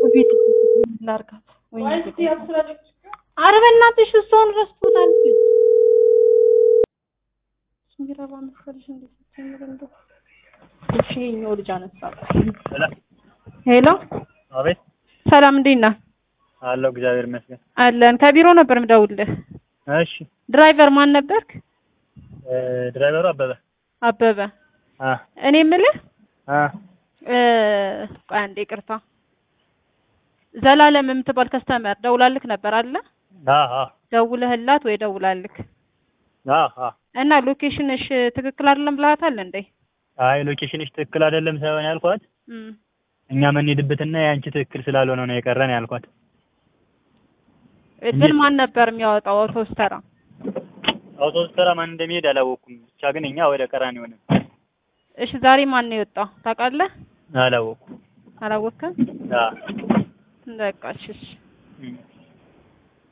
ቤት ላርጋት ወይ ኧረ በእናትሽ እሷን ረስቶታል። ሚረባ መሰለሽ እንዴ ስትጀምር እንደው እሺ የእኛው ልጅ አነሳ። ሄሎ አቤት ሰላም እንዴት ነህ? አለው እግዚአብሔር ይመስገን። አለን ከቢሮ ነበር ምደውልህ። እሺ ድራይቨር ማን ነበርክ? እ ድራይቨሩ አበበ አበበ። አ እኔ የምልህ አ እ ቆይ አንዴ ይቅርታ። ዘላለም የምትባል ከስተመር ደውላልክ ነበር አለ? አ አ ደውለህላት ወይ ደውላልክ? አ አ እና ሎኬሽንሽ ትክክል አይደለም ብለሃታል እንዴ? አይ ሎኬሽንሽ ትክክል አይደለም ሳይሆን ያልኳት እም እኛ የምንሄድበትና የአንቺ ትክክል ስላልሆነ ነው የቀረን ያልኳት። ግን ማን ነበር የሚያወጣው አውቶቡስ ተራ? አውቶቡስ ተራ ማን እንደሚሄድ አላወኩም። ብቻ ግን እኛ ወደ ቀራኒ ሆነ እሺ ዛሬ ማን ነው የወጣው ታውቃለህ? አላወኩም። አላወቅም? አ በቃ እሺ እሺ። እም